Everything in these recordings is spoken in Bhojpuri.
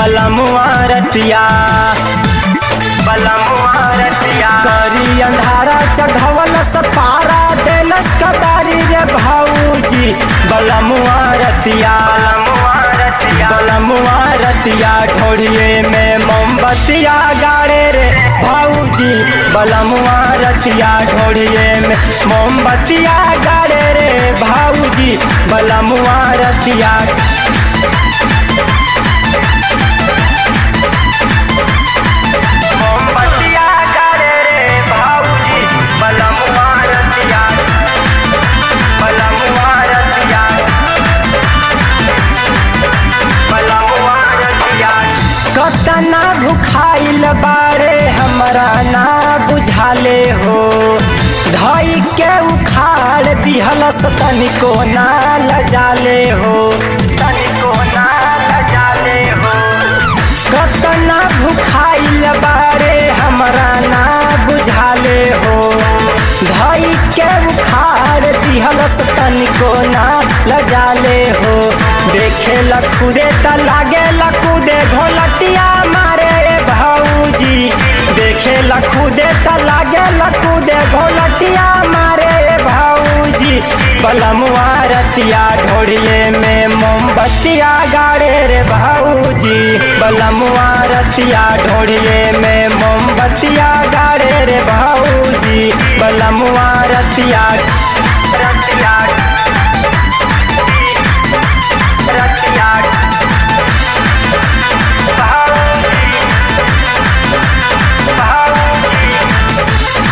बलमुआ रतिया बलमुआ रतिया करी अंधारा चढ़वल सपारा देलस कबारी रे भौजी बलमुआ रतिया बलमुआ रतिया ढोड़िए में मोमबतिया गाड़े रे भौजी बलमुआ रतिया ढोड़िए में मोमबतिया गाड़े रे भौजी बलमुआ रतिया मोमबतिया गाड़े रे भौजी बलमुआ रतिया बलमुआ रतिया बलमुआ रतिया कतना भुखाइल बारे हमरा ना बुझाले हो धई के उखाड़ दिहलस तनिको ना लजाले हो तनिको ना लजाले हो कतना भुखाइल बारे हमरा ना बुझाले हो धई के उखाड़ दिहलस तनिको ना लजाले हो देखे लखुदे त लागे लखुदे घोलटिया मारे रे भौजी देखे लखुदे त लागे लखुदे घोलटिया मारे रे भौजी बलमुआ रतिया ढोड़िए में मोमबतिया गाड़े रे भौजी बलमुआ रतिया ढोड़िए में मोमबतिया गाड़े रे भौजी बलमुआ रतिया रतिया रतिया भौजी भौजी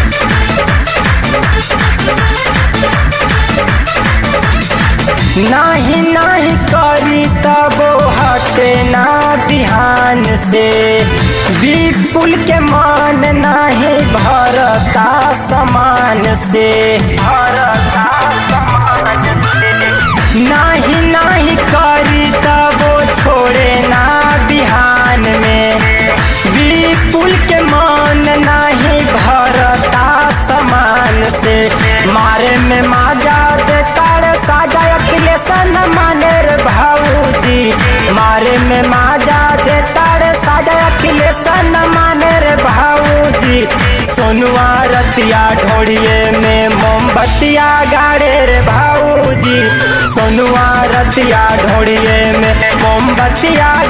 नाही नाही करी तबो हटे ना बिहान से विपुल के मान नाही भरता समान से भरता समान से नाही नाही करी तबो छोड़े ना बिहान में विपुल के मान नाही भरता समान से मारे में माजा देता रे साजा अखिलेश न माने रे भाऊजी मारे में माजा देता रे साजा अखिलेश न माने रे भाऊजी सोनुआ रतिया ढोड़िए में मोमबतिया गाड़े रे भाऊजी सोनुआ रतिया ढोड़िए में मोमबतिया